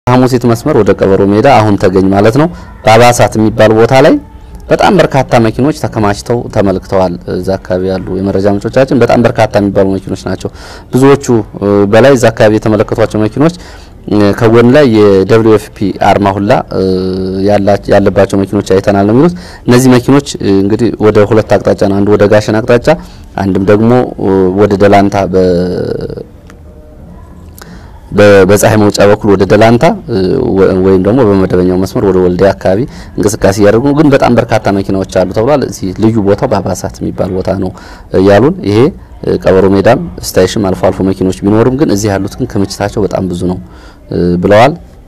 ሐሙሲት መስመር ወደ ቀበሮ ሜዳ አሁን ተገኝ ማለት ነው። በአባሳት የሚባል ቦታ ላይ በጣም በርካታ መኪኖች ተከማችተው ተመልክተዋል። እዛ አካባቢ ያሉ የመረጃ ምንጮቻችን በጣም በርካታ የሚባሉ መኪኖች ናቸው። ብዙዎቹ በላይ እዛ አካባቢ የተመለከቷቸው መኪኖች ከጎን ላይ የደብሊው ኤፍ ፒ አርማ ሁላ ያለባቸው መኪኖች አይተናል ነው የሚሉት። እነዚህ መኪኖች እንግዲህ ወደ ሁለት አቅጣጫ ነው፣ አንዱ ወደ ጋሸን አቅጣጫ፣ አንድም ደግሞ ወደ ደላንታ በፀሐይ መውጫ በኩል ወደ ደላንታ ወይም ደግሞ በመደበኛው መስመር ወደ ወልዲያ አካባቢ እንቅስቃሴ እያደረጉ ነው። ግን በጣም በርካታ መኪናዎች አሉ ተብሏል። እዚህ ልዩ ቦታው በአባሳት የሚባል ቦታ ነው ያሉን። ይሄ ቀበሮ ሜዳም ስታይሽም አልፎ አልፎ መኪኖች ቢኖሩም ግን እዚህ ያሉት ግን ክምችታቸው በጣም ብዙ ነው ብለዋል።